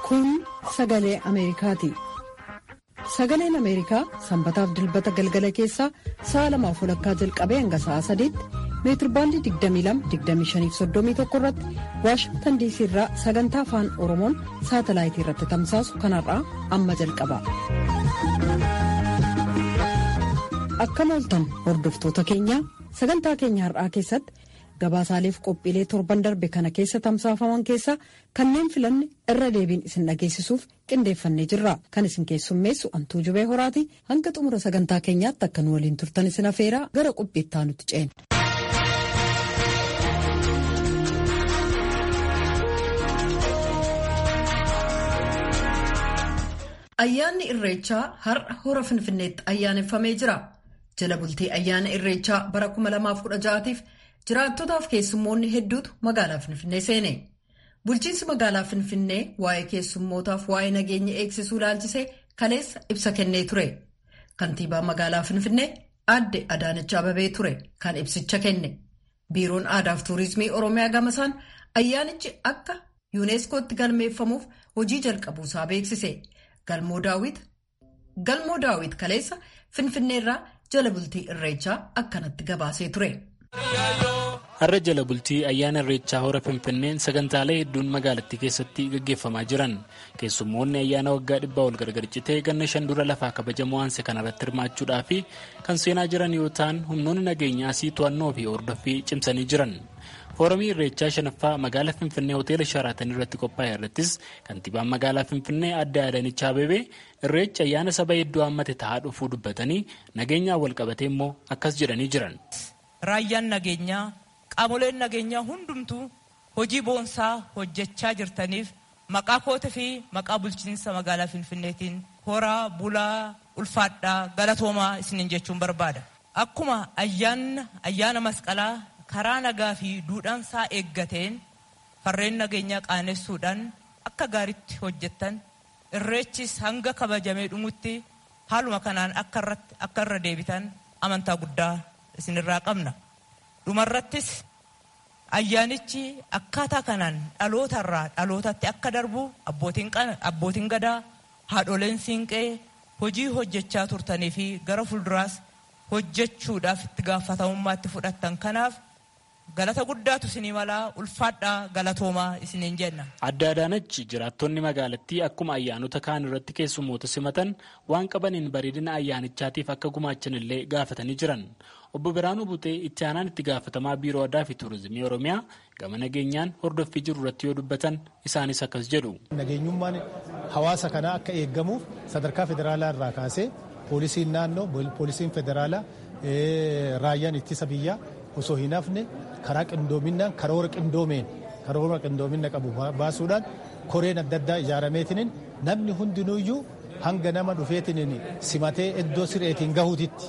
Kun sagalee Ameerikaati. Sagaleen Ameerikaa sanbataaf dilbata galgala keessaa sa'a lamaaf walakkaa jalqabee hanga sa'a sadiitti meetirbaandii 22-25-31 irratti waashingtan diisii irraa sagantaa afaan oromoon saatalaayitii irratti tamsaasu kanarraa amma jalqaba. Akkam ooltan hordoftoota keenya sagantaa keenya har'aa keessatti gabaasaaleef qophiilee torban darbe kana keessa tamsaafaman keessaa kanneen filanne irra deebiin isin dhageessisuuf qindeeffannee jirra kan isin keessummeessu antuu jubee horaati hanga xumura sagantaa keenyaatti akka nu waliin turtan isin afeeraa gara qophiittaa nutti ceena. Ayyaanni Irreechaa har'a hora Finfinneetti ayyaaneffamee jira. Jala bultii ayyaana Irreechaa bara 2016tiif jiraattotaaf keessummoonni hedduutu magaalaa Finfinnee seene. Bulchiinsi magaalaa Finfinnee waa'ee keessummootaaf waa'ee nageenya eegsisuu ilaalchisee kaleessa ibsa kennee ture. Kantiibaa magaalaa Finfinnee aadde Adaanach Ababee ture kan ibsicha kenne. Biiroon Aadaa fi Tuurizimii Oromiyaa gamasaan ayyaanichi akka yuuneeskootti galmeeffamuuf hojii jalqabuusaa beeksise. Galmoo daawwit kaleessa Finfinneerraa jala bultii Irreechaa akkanatti gabaasee ture. Har'a jala bultii ayyaana Irreechaa hora Finfinneen sagantaalee hedduun magaalattii keessatti gaggeeffamaa jiran keessummoonni ayyaana waggaa dhibbaa ol gargar citee ganna shan dura lafaa kabajamoo aanse kanarratti hirmaachuudhaa fi kan seenaa jiran yoo ta'an humnoonni nageenyaa sii to'annoo fi hordoffii cimsanii jiran. Foorumii Irreechaa shanaffaa magaalaa Finfinnee hoteela Sharaatan irratti qophaa'e irrattis kantiibaan magaalaa Finfinnee aadde Adaanech Abeebee Irreechi ayyaana saba hedduu hammate ta'aa dhufuu dubbatanii nageenyaan wal qabatee immoo akkas jedhanii jiran. Raayyaan nageenyaa qaamoleen nageenyaa hundumtuu hojii boonsaa hojjechaa jirtaniif maqaa koota fi maqaa bulchiinsa magaalaa Finfinneetiin horaa bulaa ulfaadhaa galatoomaa isiniin jechuun barbaada. Akkuma ayyaana masqalaa karaa nagaa fi duudhaansaa eeggateen farreen nageenyaa qaanessuudhaan akka gaariitti hojjettan irreechis hanga kabajamee dhumutti haaluma kanaan akka irra deebitan amantaa guddaa isinirraa qabna. Dhumarrattis ayyaanichi akkaataa kanaan dhalootarraa dhalootatti akka darbu abbootiin gadaa haadholeen siinqee hojii hojjechaa turtanii fi gara fuulduraas hojjechuudhaaf itti gaafatamummaatti fudhattan kanaaf galata guddaatu isinii malaa ulfaadhaa galatoomaa isiniin jenna. Aadde Adaanach jiraattonni magaalattii akkuma ayyaanota kaan irratti keessummoota simatan waan qabaniin bareedina ayyaanichaatiif akka gumaachan illee gaafatanii jiran. Obbo Biraanuu Butee itti aanaan itti gaafatamaa Biiroo Aadaa fi Tuurizimii Oromiyaa gama nageenyaan hordoffii jiru irratti yoo dubbatan isaanis akkas jedhu. Nageenyummaan hawaasa kanaa akka eeggamuuf sadarkaa federaalaa irraa kaasee poolisiin naannoo poolisiin federaalaa raayyaan ittisa biyyaa osoo hin hafne karaa qindoominaan karoora qindoomeen karoora qindoomina qabu baasuudhaan koreen adda addaa ijaarameetiniin namni hundinuuyyuu hanga nama dhufeetiniin simatee iddoo sireetiin gahuutitti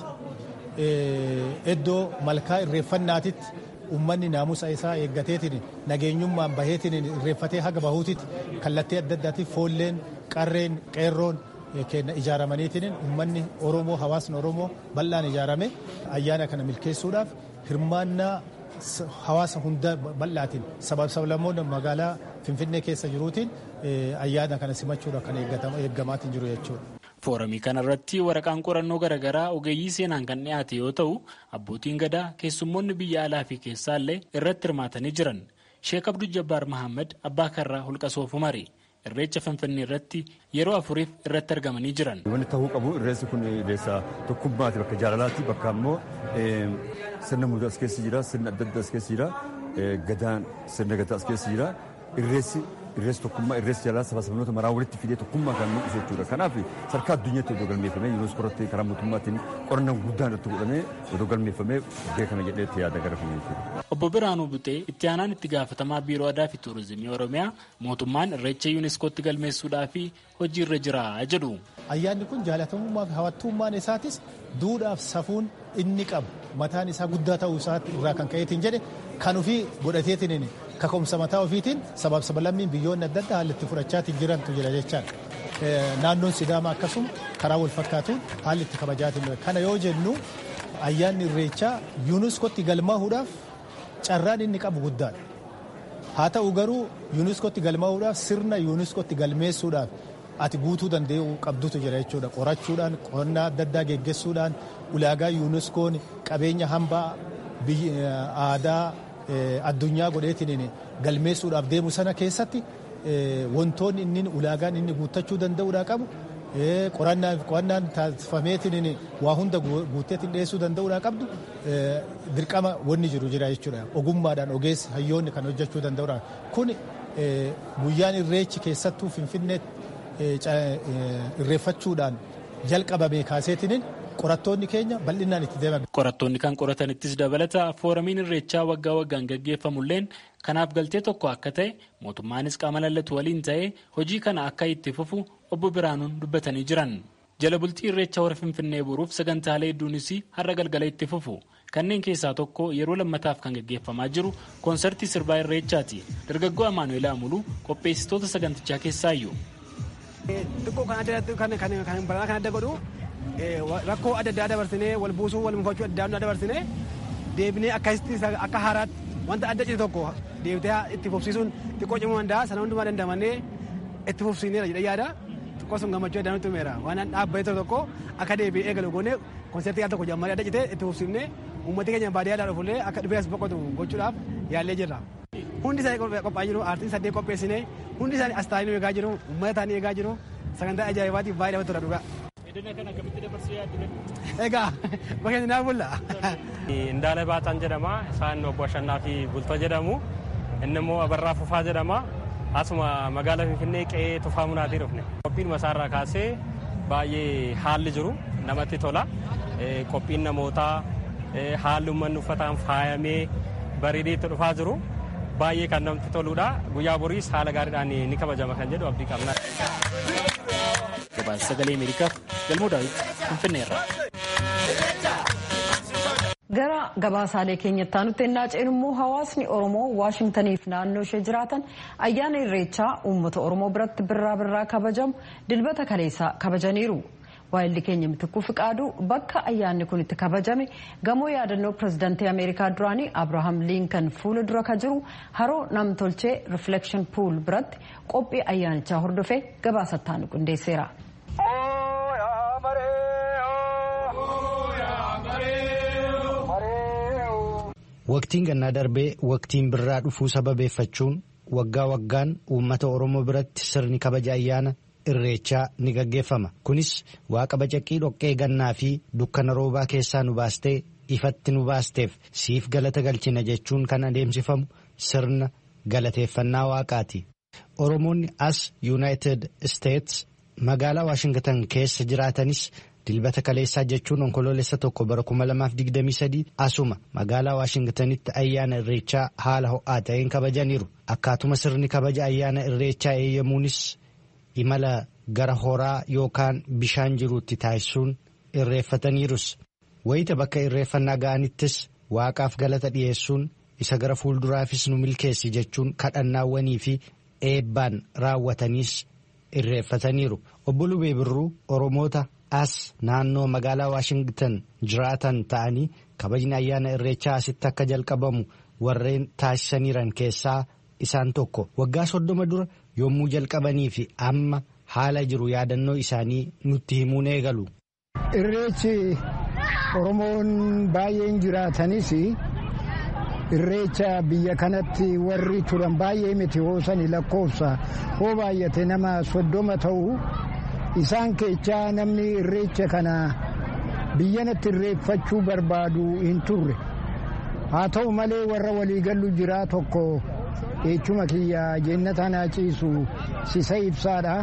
iddoo malkaa irreeffannaatitti ummanni naamusa isaa eeggateetiin nageenyummaan baheetiin irreeffatee haga bahuutitti kallattii adda addaatiif foolleen qarreen qeerroon kenna ijaaramaniitiin ummanni oromoo hawaasni oromoo bal'aan ijaarame ayyaana kana milkeessuudhaaf hirmaannaa hawaasa hunda bal'aatiin sabab sablammoonni magaalaa finfinnee keessa jiruutiin ayyaana kana simachuudhaaf kan eeggamaatiin jiru jechuudha. Foorumii kanarratti waraqaan qorannoo garaagaraa ogeeyyii seenaan kan dhiyaate yoo ta'u abbootiin gadaa keessummoonni biyya alaa fi keessaallee irratti hirmaatanii jiran Sheek Abduu Jabbaar Mahammad abbaa karraa holqa soofumari. Irreecha Finfinnee irratti yeroo afuriif irratti argamanii jiran. Wanti ta'uu qabu irreessi kun irreessa tokkummaati bakka jaalalaati bakka ammoo sirna muudaa as keessa jira sirna adda addaa as keessa jira gadaan sirna gadaa as keessa jira irreessi irreessi tokkummaa irreessi jaalala saba sabnoota maraa walitti fidee tokkummaa kan mul'isu jechuudha. Kanaaf sadarkaa addunyaatti odoo galmeeffamee yuuneeskoo irratti karaa mootummaatiin qorannaan guddaan irratti godhamee odoo galmeeffamee beekame jedhee yaada gara fuulduraatti. Obbo Biraanuu Butee itti aanaan itti gaafatamaa Biiroo Aadaa fi Tuurizimii Oromiyaa mootummaan irreecha yuuneeskootti galmeessuudhaa fi hojii irra jira jedhu. Ayyaanni kun jaalatamummaa fi hawwattummaan isaatis duudhaaf safuun inni qabu mataan isaa guddaa ta'uu isaati irraa kan ka'eetiin jedhe kan ofii godhateetiin kaka'umsa mataa ofiitiin sabab sabalammiin biyyoonni adda addaa haalli itti fudhachaatiin jirantu jira jechaadha. Naannoon Sidaamaa akkasuma karaa wal fakkaatuun haalli itti kabajaatiin kana yoo jennu ayyaanni irreechaa yuuneeskootti galmaahuudhaaf carraan inni qabu guddaadha. haa ta'u garuu yuuniskootti galmaa'uudhaaf sirna yuuniskootti galmeessuudhaaf ati guutuu danda'u qabdutu jira jechuudha qorachuudhaan qonnaa adda addaa geggeessuudhaan ulaagaa yuuniskoon qabeenya hambaa aadaa addunyaa godheetiin galmeessuudhaaf deemu sana keessatti wantoonni inni ulaagaan inni guuttachuu danda'uudhaa qabu qorannaan taasifameetiin waa hunda guutteetiin dhiyeessuu danda'uudhaa qabdu dirqama wanni jiru jira jechuudha ogummaadhaan ogeessi hayyoonni kan hojjechuu danda'uudha kun guyyaan irreechi keessattuu finfinneetti irreeffachuudhaan jalqabame kaaseetiin qorattoonni keenya bal'inaan itti deeman. Qorattoonni kan qoratanittis dabalata fooramiin irreechaa waggaa waggaan gaggeeffamulleen kanaaf galtee tokko akka ta'e mootummaanis qaama lallatu waliin ta'ee hojii kana akka itti fufu obbo Biraanuun dubbatanii jiran. Jala bultii irreecha hora Finfinnee boruuf sagantaalee hedduunis har'a galgala itti fufu. Kanneen keessaa tokko yeroo lammataaf kan gaggeeffamaa jiru koonsartii sirbaa irreechaati. Dargaggoo Amaanu'eel Amuluu qopheessitoota sagantichaa keessaayyuu. Xiqqoo kan baranaa kan adda godhu rakkoo adda addaa dabarsinee wal buusuu wal mufachuu adda addaa dabarsinee deebinee akkasitti akka haaraatti wanta adda cite tokko deebitee itti fufsiisuun xiqqoo cimuu danda'a sana hundumaa dandamannee itti fufsiineera jedhee yaada xiqqoo sun gammachuu adda nutti himeera waan dhaabbatee tokko akka deebi'ee eegalu goonee konsertii al tokko jammaree adda cite itti fufsiifnee uummatni keenya baadiyyaadhaa dhufullee akka dhufee as boqotu gochuudhaaf yaallee jirra. Hundi isaanii qophaa'aa jiru aartiin saddeet qopheessine hundi isaanii as taa'anii eegaa jiru uummata taa'anii eegaa jiru sagantaa ajaa'ibaatiif baay'ee namatti tola dhugaa. Egaa bakka naa bulla. Indaala Baataan jedhama. Isaan obbo Ashannaa fi Bultoo jedhamu. Inni immoo Abarraa Fufaa jedhama. Asuma magaalaa Finfinnee qe'ee Tufaa Munaatii dhufne. Qophiin masaarraa kaasee baay'ee haalli jiru namatti tola. Qophiin namootaa haalli uummanni uffataan faayamee bareedee itti dhufaa jiru. Baay'ee kan namatti toludha. Guyyaa boriis haala gaariidhaan ni kabajama kan jedhu abdii qabna. Gabaasa sagalee Ameerikaaf galmoo daawwitti Finfinneerra. Gara gabaasaalee keenyatti aanutti ennaa ceenu immoo hawaasni Oromoo Waashintaniif naannoo ishee jiraatan ayyaana irreechaa uummata Oromoo biratti birraa birraa kabajamu dilbata kaleessaa kabajaniiru. Waayilli keenya mitikuu fiqaaduu bakka ayyaanni kun itti kabajame gamoo yaadannoo pirezidaantii Ameerikaa duraanii Abrahaam Liinkan fuula dura ka jiru haroo namtolchee Reflection Pool biratti qophii ayyaanichaa hordofee gabaasattaan qindeesseera. Waqtiin gannaa darbee waqtiin birraa dhufuu sababeeffachuun waggaa waggaan uummata Oromoo biratti sirni kabaja ayyaana irreechaa ni gaggeeffama. Kunis waaqa bacaqqii dhoqqee gannaa fi dukkana roobaa keessaa nu baastee ifatti nu baasteef siif galata galchina jechuun kan adeemsifamu sirna galateeffannaa waaqaati. Oromoonni as Yuunaayitid Isteets magaalaa Waashingtan keessa jiraatanis dilbata kaleessaa jechuun onkoloolessa tokko bara 2023 asuma magaalaa Waashingtanitti ayyaana irreechaa haala ho'aa ta'een kabajaniiru. Akkaatuma sirni kabaja ayyaana irreechaa eeyyamuunis imala gara horaa yookaan bishaan jiruutti taasisuun irreeffataniirus. Wayita bakka irreeffannaa ga'anittis waaqaaf galata dhiyeessuun isa gara fuulduraafis nu milkeessi jechuun kadhannaawwanii fi eebbaan raawwataniis irreeffataniiru. Obbo Lubee Birruu Oromoota as naannoo magaalaa Waashingtan jiraatan ta'anii kabajni ayyaana irreechaa asitti akka jalqabamu warreen taasisaniiran keessaa isaan tokko. Waggaa soddoma dura yommuu jalqabanii fi amma haala jiru yaadannoo isaanii nutti himuun eegalu. Irreechi Oromoon baay'een jiraatanis irreecha biyya kanatti warri turan baay'ee miti hoosani lakkoofsa hoo baay'ate nama soddoma ta'u isaan keechaa namni irreecha kana biyyanatti irreeffachuu barbaadu hin turre haa ta'u malee warra waliigallu jira tokko eechuma kiyya jennata naa ciisu sisa ibsaadha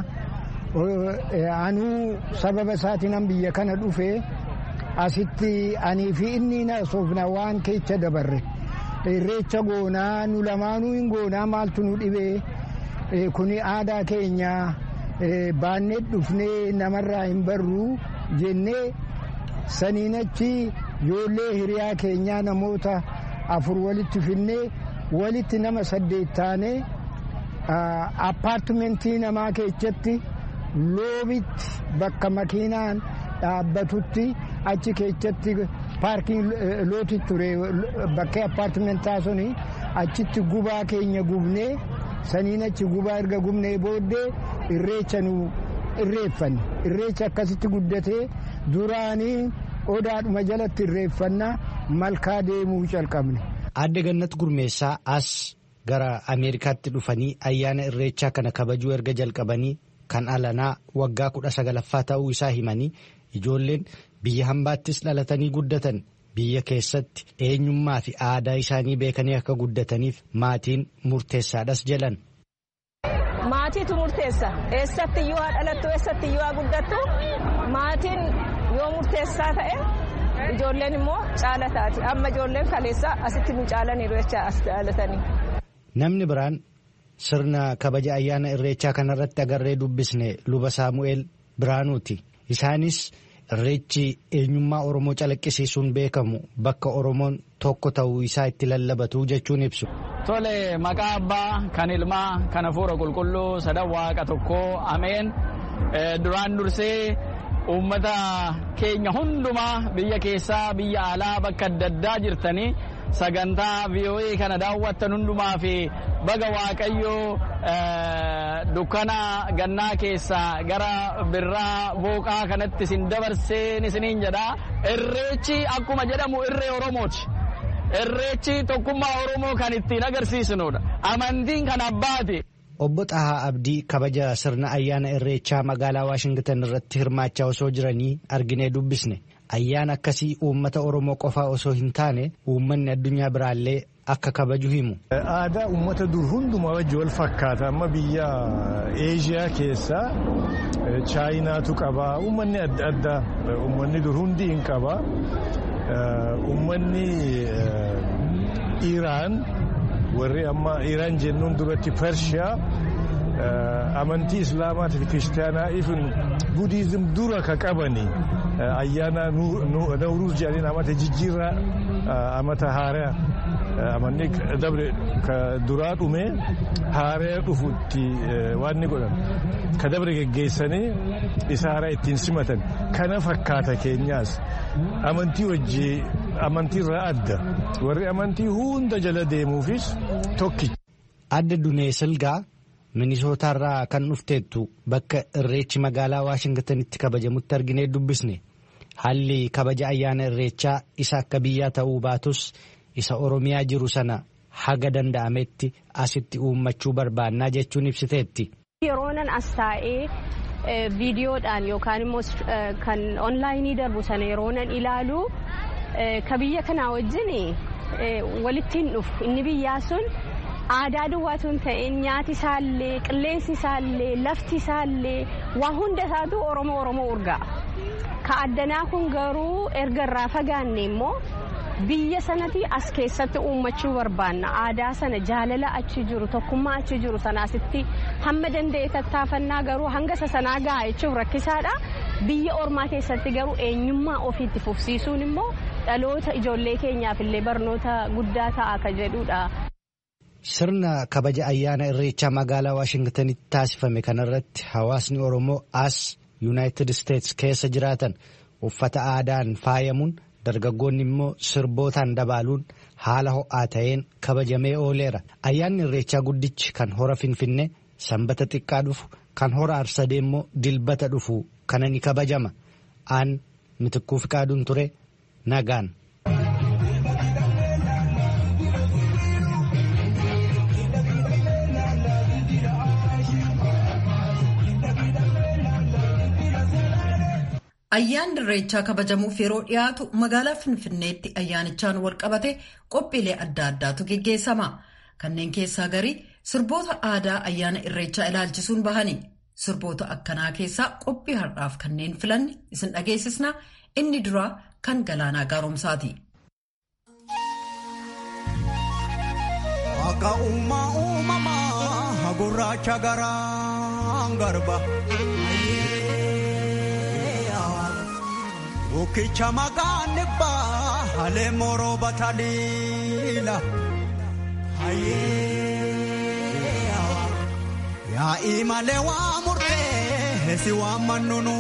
anuu sababa isaatiin biyya kana dhufe asitti anii fi inni na soofna waan keecha dabarre irreecha goonaa nu lamaanuu hin goonaa maaltu nu dhibee kuni aadaa keenya baannee dhufnee namarraa hin barru jennee saniin achi ijoollee hiriyaa keenyaa namoota afur walitti finnee walitti nama saddeet taane appaartimentii namaa keessatti loobitti bakka makiinaan dhaabbatutti achi keessatti paarkiin looti ture bakkee appaartimentaa suni achitti gubaa keenya gubnee saniin achi gubaa erga gubnee booddee irreecha nu irreeffanne irreecha akkasitti guddatee duraanii odaadhuma jalatti irreeffannaa malkaa deemuu calqabne. Aadde Gannat Gurmeessaa as gara Ameerikaatti dhufanii ayyaana irreechaa kana kabajuu erga jalqabanii kan alanaa waggaa kudha sagalaffaa ta'uu isaa himanii ijoolleen biyya hambaattis dhalatanii guddatan biyya keessatti eenyummaa fi aadaa isaanii beekanii akka guddataniif maatiin murteessaadhas jedhan. Maatiitu murteessa eessatti iyyuu haa dhalattu eessatti iyyuu haa guddattu maatiin yoo murteessaa ta'e ijoolleen immoo caala taati amma ijoolleen kaleessaa asitti nu caalaniiru jecha as dhalatanii. Namni biraan sirna kabaja ayyaana irreechaa kanarratti agarree dubbisne luba saamu'eel biraanuuti. Isaanis irreechi eenyummaa Oromoo calaqqisiisuun beekamu bakka Oromoon tokko ta'uu isaa itti lallabatu jechuun ibsu. Tole maqaa abbaa kan ilmaa kan hafuura qulqulluu sadan waaqa tokkoo ameen duraan dursee uummata keenya hundumaa biyya keessaa biyya alaa bakka adda addaa jirtanii sagantaa VOA kana daawwattan hundumaa fi baga waaqayyoo dukkana gannaa keessaa gara birraa booqaa kanatti isin dabarseen isiniin jedha irreechi akkuma jedhamu irree oromooti. Irreechi tokkummaa oromoo kan ittiin agarsiisnudha amantiin kan abbaati. Obbo Xahaa Abdii kabaja sirna ayyaana irreechaa magaalaa Waashingtan irratti hirmaachaa osoo jiranii arginee dubbisne. Ayyaana akkasii uummata Oromoo qofaa osoo hin taane uummanni addunyaa biraallee akka kabaju himu. Aadaa uummata dur hundumaa wajji wal fakkaata amma biyya Eeshiyaa keessaa Chaayinaatu qaba uummanni adda addaa uummanni dur hundi hin qaba. Uummanni Iraan warri amma Iraan jennuun duratti Pershiyaa amantii Islaamaatii fi Kiristaanaa ifin Budiizim dura ka qabani ayyaana Nawruuz jedhaniin amata jijjiirraa amata haaraa amanni dabre ka duraa dhume haaraa dhufutti waan ni godhan ka dabre geggeessanii isa haaraa ittiin simatan kana fakkaata keenyaas amantii wajji amantiirraa adda warri amantii hunda jala deemuufis tokkicha. Adda Dunee Silgaa Minisootaarraa kan dhufteettu bakka irreechi magaalaa Waashingtanitti kabajamutti arginee dubbisne haalli kabaja ayyaana irreechaa isa akka biyyaa ta'uu baatus isa Oromiyaa jiru sana haga danda'ametti asitti uummachuu barbaannaa jechuun ibsiteetti. Yeroonan as taa'ee viidiyoodhaan yookaan immoo kan onlaayinii darbu sana yeroonan ilaalu ka biyya kanaa wajjin walittiin dhufu inni biyyaa sun. aadaa duwwaatu hin ta'in nyaati isaallee qilleensi isaallee lafti isaallee waa hunda isaatu oromoo oromoo urgaa'a. Ka addanaa kun garuu erga irraa fagaanne immoo biyya sanatti as keessatti uummachuu barbaanna aadaa sana jaalala achi jiru tokkummaa achi jiru sanaasitti hamma danda'e tattaafannaa garuu hanga isa sanaa gahaa jechuun rakkisaadha. Biyya ormaa keessatti garuu eenyummaa ofiitti fufsiisuun immoo dhaloota ijoollee keenyaaf illee barnoota guddaa ta'a ka jedhudha. Sirna kabaja ayyaana irreechaa magaalaa Waashingtanitti taasifame kanarratti hawaasni Oromoo as Yuunaayitid Isteets keessa jiraatan uffata aadaan faayamuun dargaggoonni immoo sirbootaan dabaaluun haala ho'aa ta'een kabajamee ooleera. Ayyaanni irreechaa guddichi kan hora Finfinnee sanbata xiqqaa dhufu kan hora Arsadee immoo dilbata dhufu kana ni kabajama. Aan mitikkuu fiqaaduun ture nagaan. Ayyaanni irreechaa kabajamuuf yeroo dhiyaatu magaalaa Finfinneetti ayyaanichaan wal qabate qophiilee adda addaatu geggeessama. Kanneen keessaa garii sirboota aadaa ayyaana irreechaa ilaalchisuun bahani. Sirboota akkanaa keessaa qophii har'aaf kanneen filanne isin dhageessisna inni duraa kan galaanaa gaaromsaati. Akka uumaa uumamaa gurraacha garaan garba. Ukicha magaani baa halee moroo bataliila. Yaa'ii malee waa murtee si waan mannunu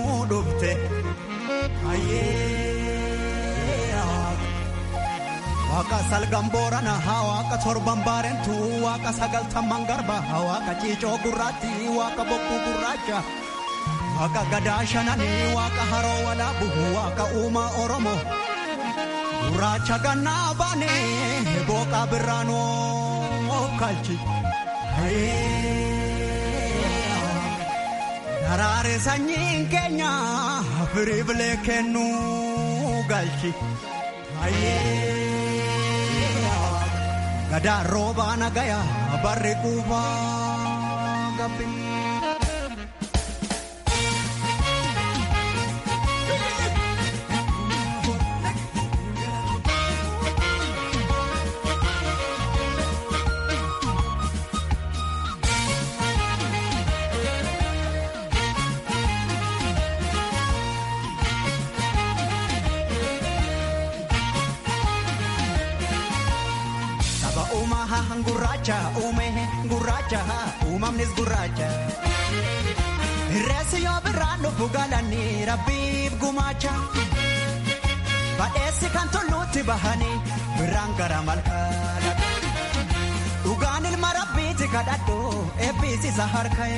dhufte. waaqa salgan boorana waaqa torban baarentu waaqa sagaltamman garba waaqa ciicoo gurraatti waaqa bokkuu gurraacha waaqa gadaa shananii waaqa haroo walaabu waaqa uumaa oromoo gurraacha gannaa baane booqa birraanoo kalchi. Daraare sanyiin keenya firii bilee kennuu galchi. Gadaa roobaa nagaya barri quufaa gabbi. gurraacha uume gurraacha uumamnis gurraacha. Reessi yoo birraan dhufu galanii rabbiif gumaacha. Badheessi kan tulluutti bahanii birraan gara malkaadha. Dhugaan ilma rabbiiti kadhadhu eebbisiisa harka'e.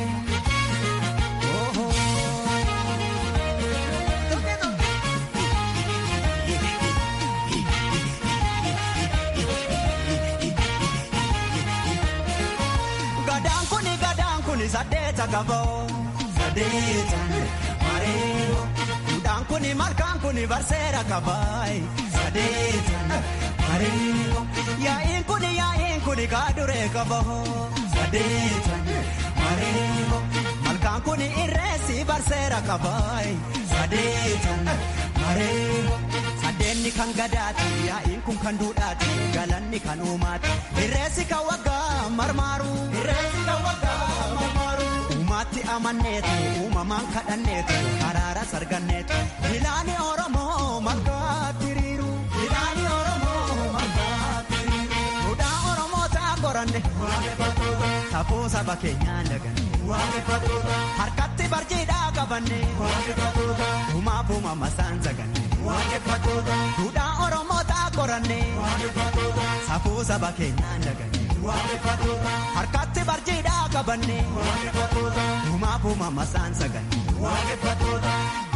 sadeeta gaboo sadeeta mareeyo duudhaan kuni malkaan kuni barseera kabaayi sadeeta mareeyo yaa'iin kuni yaa'iin kuni kaaduree kaboo sadeeta mareeyo malkaan kuni irreessi barseera kabaayi sadeeta mareeyo sadeenni kan gadaati yaa'iin kun kan duudhaati galanni kan uumaati irreessi kan waggaa marmaaru irreessi kan waggaa Uumatti amanneetu uumamaan kadhanneetu haraara sarganneetu ilaani Oromoo margaatti riiru. Ilaani Oromoo margaatti riiru. Duudhaa Oromoo ta'a qoranne. Waaqeffatoota. Safuu saba keenyaan daganne. Waaqeffatoota. Harkatti barjiidhaa qabanne. Waaqeffatoota. Uumaaf uumama isaan zaganne. Waaqeffatoota. Duudhaa Oromoo ta'a qoranne. Waaqeffatoota. Safuu saba keenyaan daganne. Waaqeffatoota. Harkatti barjiidhaa qabanne. Waaqeffatoota. Uumaaf uumama isaan zaganne. Waaqeffatoota.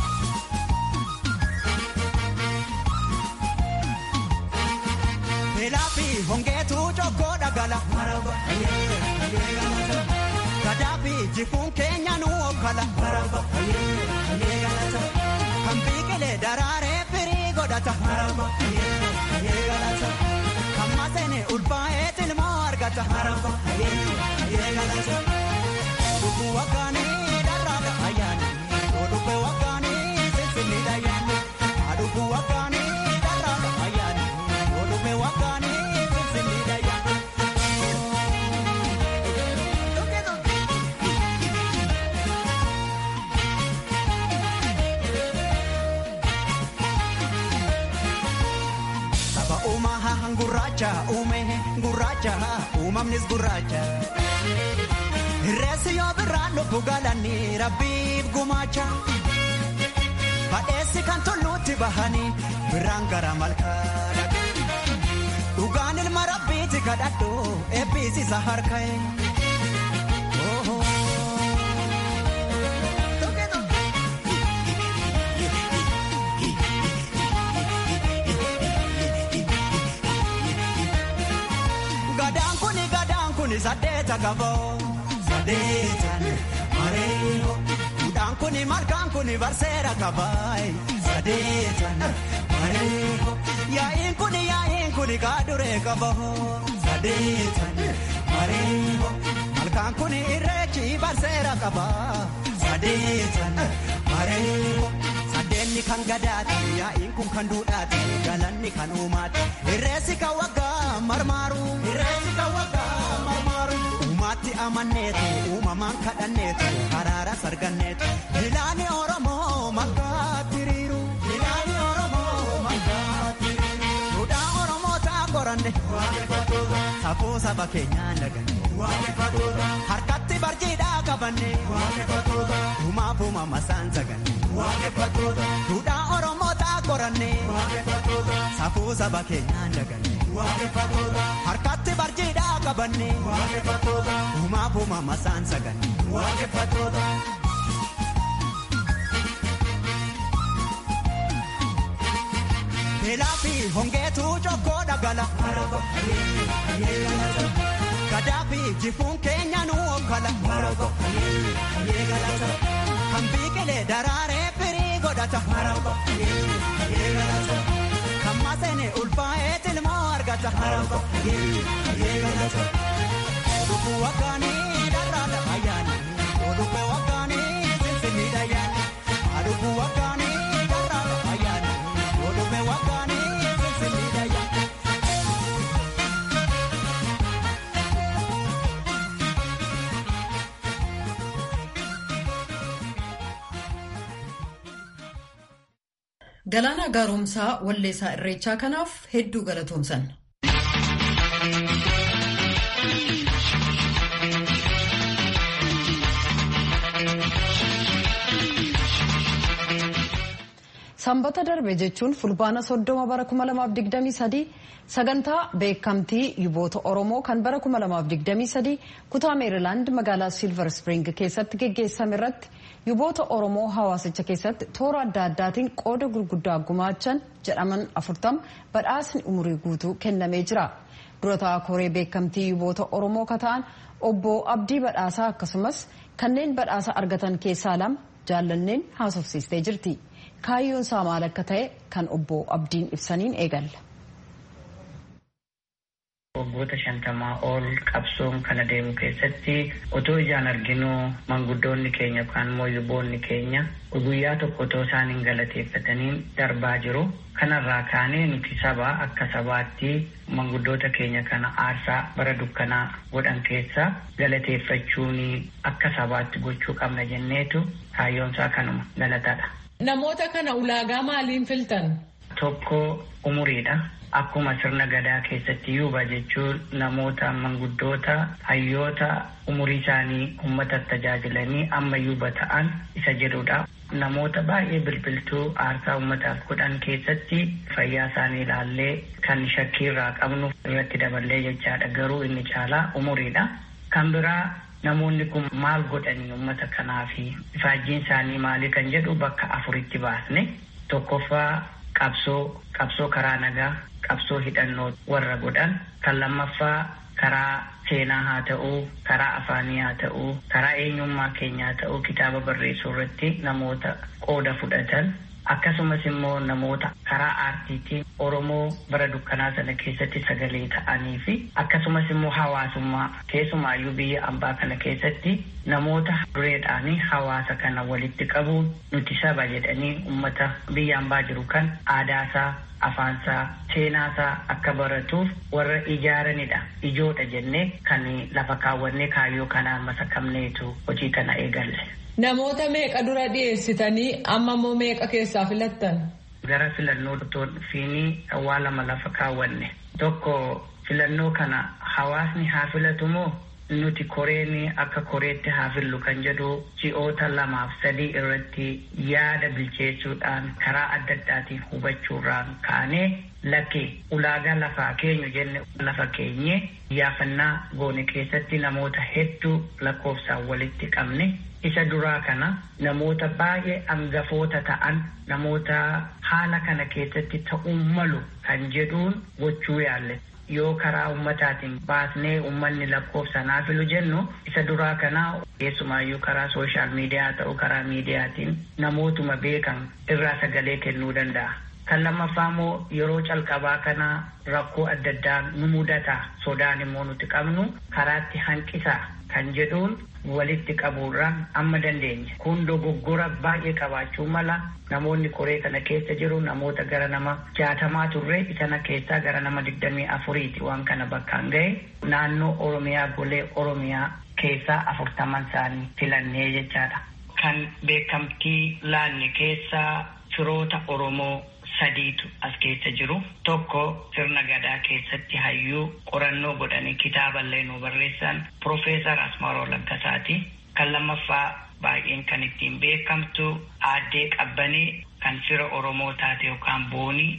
Beelaa fi hongeetu jokkoo dhagala. Gadaa fi jifuun keenya nu okkala. Kan biqilee daraaree firii godhata. Kan maseene ulfaa'ee tilmoo argata. Dhuguu waggaanii dharraadha ayyaana. Dhuguu waggaanii sinsinniidha ayyaana. Dhuguu waggaanii dharraadha ayyaana. Dhuguu waggaanii sinsinniidha ayyaana. Saba uumaa gurraacha uume gurraacha uumamnis gurraacha. Reessi yoo birraan dhufu galanii rabbiif gumaacha. Badheessi kan tulluutti bahanii birraan gara malkaadha. Dhugaan ilma rabbiiti kadhadhu eebbisiisa harka'e. Gadaan kuni gadaan kuni saddeeta gaboo. Sadeetan mareeyo. Duudhaan kuni malkaan kuni barseera kabaayi. Sadeetan mareeyo. Yaa'iin kuni yaa'iin kuni kaaduree kaboo. Sadeetan mareeyo. Malkaan kuni irreechi barseera kabaa. Sadeetan mareeyo. Sadeenni kan gadaati yaa'iin kun kan duudhaati galanni kan uumaati. Irreessi kan waggaa marmaaru. Irreessi kan waggaa marmaaru. Uumatti amanneetu uumamaan kadhanneetu haraara sarganneetu ilaani Oromoo maggaatti riiru. Ilaani Oromoo maggaatti riiru. Duudhaa Oromoo ta'a qoranne. Waaqeffatoota. Safuu saba keenyaan daganne. Waaqeffatoota. Harkatti barjiidhaa qabanne. Waaqeffatoota. Uumaaf uumama isaan zaganne. Waaqeffatoota. Duudhaa Oromoo ta'a qoranne. Waaqeffatoota. Safuu saba keenyaan daganne. harkatti barjiidhaa qabanne uumaaf uumama isaan saganne. Beelaa fi hongeetu jokkoo dhagala. Gadaa fi jifuun keenya nu okkala. Kan biqilee daraaree firii godhata. Kan maseene ulfaa'ee tilmoo argata. Oduu waggaanii dharraadha ayyaani. Oduu waggaanii finfinniidha ayyaani. Oduu waggaanii dharraadha ayyaani. Oduu waggaanii finfinniidha ayyaani. Galaanaa gaaromsaa walleessaa irreechaa kanaaf hedduu galatoomsan. Sanbata darbe jechuun fulbaana soddoma bara 2023 sagantaa beekamtii yuboota Oromoo kan bara 2023 kutaa Meerilaand magaalaa Silver Spring keessatti geggeessame irratti yuboota Oromoo hawaasicha keessatti toora adda addaatiin qooda gurguddaa gumaachan jedhaman afurtama badhaasni umurii guutuu kennamee jira. Durataa koree beekamtii yuboota Oromoo kata'an obbo Abdii Badhaasaa akkasumas kanneen badhaasa argatan keessaa lama jaallanneen haasofsiistee jirti. kaayyoon isaa maal akka ta'e kan obbo Abdiin ibsaniin eegalla. Waggoota shantamaa ol qabsoon kana deemu keessatti otoo ijaan arginuu manguddoonni keenya yookaan immoo yuboonni keenya guyyaa tokko otoo isaan hin galateeffataniin darbaa jiru. Kanarraa kaanee nuti saba akka sabaatti manguddoota keenya kana aarsaa bara dukkanaa godhan keessa galateeffachuun akka sabaatti gochuu qabna jenneetu kaayyoon isaa kanuma galatadha. Namoota kana ulaagaa maaliin filtan? Tokko umuriidha. Akkuma sirna gadaa keessatti yuuba jechuun namoota manguddoota hayyoota umurii isaanii uummata tajaajilanii amma yuuba ta'an isa jedhudha. Namoota baay'ee bilbiltuu aarsaa uummataaf godhan keessatti fayyaa isaanii ilaallee kan shakkii irraa qabnu irratti daballee jechaadha. Garuu inni caalaa umuriidha. Kan biraa namoonni kun maal godhanii uummata kanaafi ifaajjiin isaanii maali kan jedhu bakka afuritti baasne tokkoffaa qabsoo qabsoo karaa nagaa qabsoo hidhannoo warra godhan kan lammaffaa karaa seenaa haa ta'uu karaa afaanii haa ta'uu karaa eenyummaa keenyaa haa ta'uu kitaaba barreessuu irratti namoota qooda fudhatan akkasumas immoo namoota karaa aartiitiin oromoo bara dukkanaa sana keessatti sagalee ta'anii fi akkasumas immoo hawaasummaa keessumaayyuu biyya ambaa kana keessatti namoota dureedhaanii hawaasa kana walitti qabuun nuti saba jedhanii ummata biyya ambaa jiru kan aadaasaa afaansaa seenaasaa akka baratuuf warra ijaaranidha ijoodha jennee kan lafa kaawwannee kaayyoo kanaan masakamneetu hojii kana eegalle. Namoota meeqa dura dhiyeessitanii amma immoo meeqa keessaa filattan? Gara filannoo fiinii waa lama lafa kaawwanne. Tokko filannoo kana hawaasni haa filatu moo nuti koreen akka koreetti haa fillu kan jedhu ji'oota lamaaf sadii irratti yaada bilcheessuudhaan karaa adda addaatiin hubachuurraan kaanee lakkee ulaagaa lafaa keenyu jenne lafa keenye yaafannaa goone keessatti namoota hedduu lakkoofsaan walitti qabne isa duraa kana namoota baay'ee angafoota ta'an namoota haala kana keessatti ta'uun malu kan jedhuun gochuu yaalle yoo karaa ummataatiin baasnee ummanni lakkoofsa naa filu jennu isa duraa kanaa keessumaayyuu karaa sooshaal miidiyaa ta'u karaa miidiyaatiin namootuma beekan irraa sagalee kennuu danda'a. Kan lammaffaa immoo yeroo calqabaa kana rakkoo adda addaa nu mudata sodaan immoo nuti qabnu karaatti hanqisaa kan jedhuun walitti qabuurraan amma dandeenye. Kun dogoggora baay'ee qabaachuu mala namoonni koree kana keessa jiru namoota gara nama jaatamaa turre isana keessaa gara nama digdamii afuriiti waan kana bakkaan ga'e naannoo Oromiyaa golee Oromiyaa keessaa afurtaman isaanii filannee jechaadha. Kan beekamtii laanne keessaa firoota Oromoo sadiitu as keessa jiru. Tokko sirna gadaa keessatti hayyuu qorannoo godhanii kitaaballee nu barreessan Profeesar Asmaaroo Laggasaati. Kan lammaffaa baay'een kan ittiin beekamtu aaddee qabbanee kan fira Oromoo taate yookaan boonii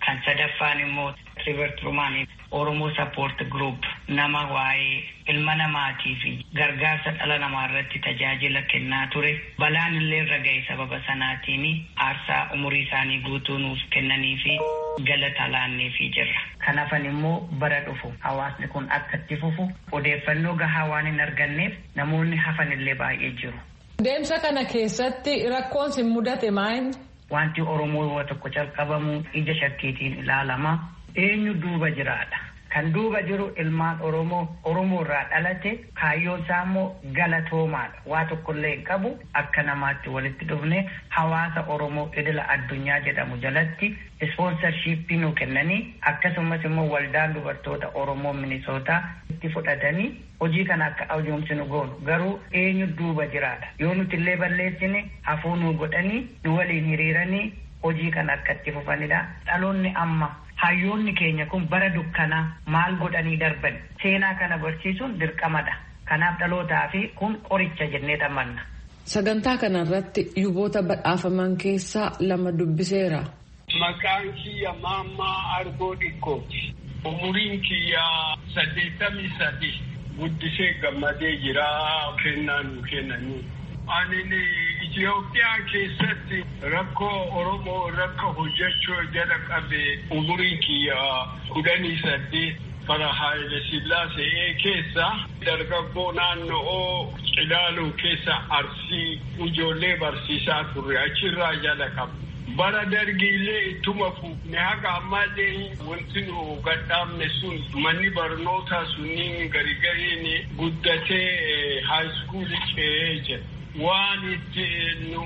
kan sadaffaan immoo River Trumaan Oromoo Support Group nama waa'ee ilma namaatii fi gargaarsa dhala namaa irratti tajaajila kennaa ture balaan illee irra ga'e sababa sanaatiin aarsaa umurii isaanii guutuu nuuf kennanii fi galata laanneefii jirra. Kanaafan immoo bara dhufu hawaasni kun akka itti fufu odeeffannoo gahaa waan hin arganneef namoonni hafan illee baay'ee jiru. Deemsa kana keessatti rakkoon sin mudate maal? Wanti Oromoo yoo tokko calqabamu ija shakkiitiin ilaalama. Eenyu duuba jiraadha. Kan duuba jiru ilmaan Oromoo Oromoo irraa dhalate kaayyoon isaa immoo galatoomaadha. Waa tokkollee hin qabu akka namaatti walitti dhufne hawaasa Oromoo idila addunyaa jedhamu jalatti ispoonsarshiippii nu kennanii akkasumas immoo waldaan dubartoota Oromoo Minisootaa itti fudhatanii hojii kana akka ajoomsinu goonu garuu eenyu duuba jiraadha. Yoo nuti illee balleessine hafuu nu godhanii nu waliin hiriiranii hojii kana akka itti fufanidha. Dhaloonni amma hayyoonni keenya kun bara dukkanaa maal godhanii darban seenaa kana barsiisuun dirqamadha kanaaf dhalootaa fi kun qoricha jennee dhammanna. Sagantaa kanarratti yuboota badhaafaman keessaa lama dubbiseera. Maqaan kiyya Maammaa Argoo Dhikkooti. Umuriin kiyya saddeettamii sadi guddisee gammadee jira kennaa nu kennanii. Ani Itoophiyaa keessatti rakkoo Oromoo rakka hojjechuu jala qabe umurii kiyya kudhanii saddeet bara Haayile Sillaasee keessa dargaggoo naannoo Cilaaluu keessa arsii ijoollee barsiisaa turre achirraa jala qaba. Bara dargiilee ittuma fuufne haga ammallee wanti nu gadhaabne sun manni barnootaa sunniin garigariin guddatee haayiskuulii ce'ee jira. waan itti nu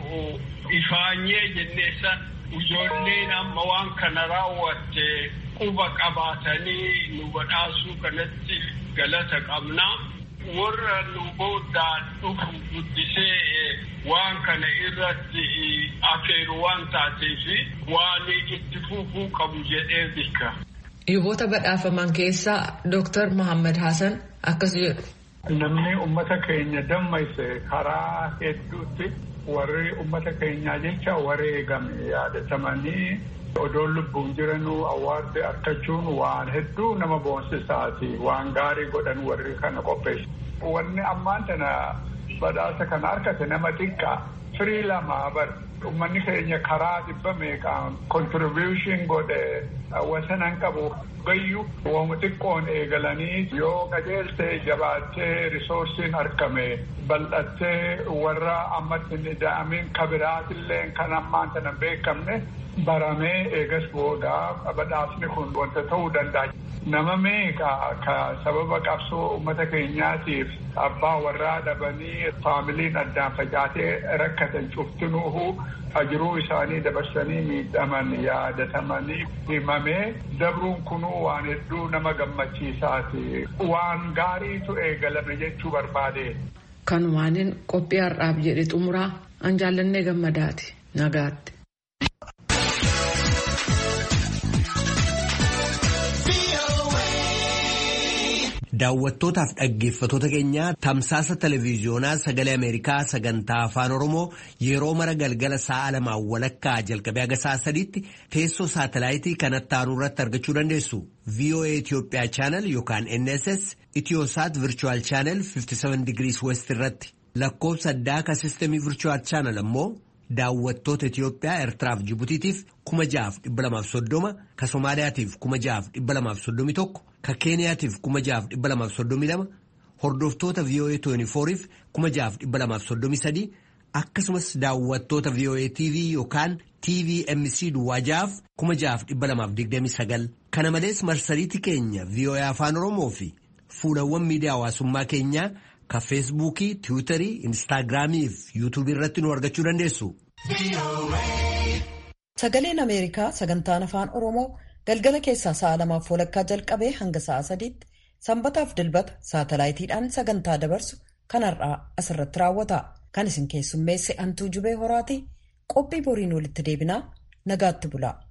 ifaanyee jennee san ijoolleen amma waan kana raawwatte quba qabaatanii nu badhaasuu kanatti galata qabna. Warra nu booddaan dhufu guddisee waan kana irratti afeeru waan taateef waan itti fufuu qabu jedhee bika. Yuboota badhaafaman keessaa Dooktar Muhammad Hassan akkas jedhu. Namni uummata keenya dammayse karaa hedduutti warri uummata keenyaa jecha wareegame yaadatamanii odoon lubbuun jiranuu awwaarde argachuun waan hedduu nama boonsisaati waan gaarii godhan warri kana qopheessu. Wanni ammaan tana badhaasa kana argate nama xiqqaa firii lamaa bar uummanni keenya karaa dhibba meeqaan kontribuushin godhe wasanan qabu gayyu waan xiqqoon eegalanii yoo qajeeltee jabaattee risoorsiin argame bal'attee warra ammatti hin ida'amin kabiraatillee kan ammaan tana beekamne baramee eegas booda badhaasni kun wanta ta'uu danda'a. Nama meeqa ka sababa qabsoo uummata keenyaatiif abbaa warraa dhabanii faamiliin addaan facaatee rakkatan cuftinuuhu ajiruu isaanii dabarsanii miidhaman yaadatamanii himamee dabruun kunuu waan hedduu nama gammachiisaati. Waan gaariitu eegalame jechuu barbaade. Kanumaanin qophii har'aaf jedhe xumuraa an jaallannee gammadaati nagaatti. Daawwattootaaf dhaggeeffatoota keenya tamsaasa televiiziyoonaa sagalee Ameerikaa sagantaa afaan Oromoo yeroo mara galgala sa'a lamaan walakkaa jalqabee haga sa'a sadiitti teessoo saatalaayitii kanatti aanu irratti argachuu dandeessu. VOA Itoophiyaa chaanal yookaan NSS Itiyoosaat Virchuwal chaanal 57 digirii West irratti lakkoofsa addaa ka sistemii Virchuwal chaanal ammoo daawwattoota Itiyoophiyaa Eertiraaf Jibutiitiif kuma ja'aaf dhibba lamaaf soddoma ka Somaaliyaatiif kuma ja'aaf dhibba lamaaf soddomi tokko ka Keeniyaatiif kuma ja'aaf dhibba lamaaf soddomi lama hordoftoota VOA 24f kuma ja'aaf dhibba lamaaf soddomi sadii akkasumas daawwattoota VOA TV yookaan TVMC duwwaa ja'aaf kuma ja'aaf dhibba lamaaf digdami sagal kana malees marsariitii keenya VOA afaan Oromoo fi fuulawwan miidiyaa hawaasummaa keenyaa ka feesbuukii tiwutarii instaagiraamii fi yuutuubii irratti nu argachuu dandeessu. Sagaleen Ameerikaa sagantaan afaan Oromoo galgala keessaa sa'a lamaaf walakkaa jalqabee hanga sa'a sadiitti sanbataaf dilbata saatalaayitiidhaan sagantaa dabarsu kanarraa asirratti raawwata. Kan isin keessummeesse Antuu Jubee Horaatii qophii boriin walitti deebinaa nagaatti bulaa.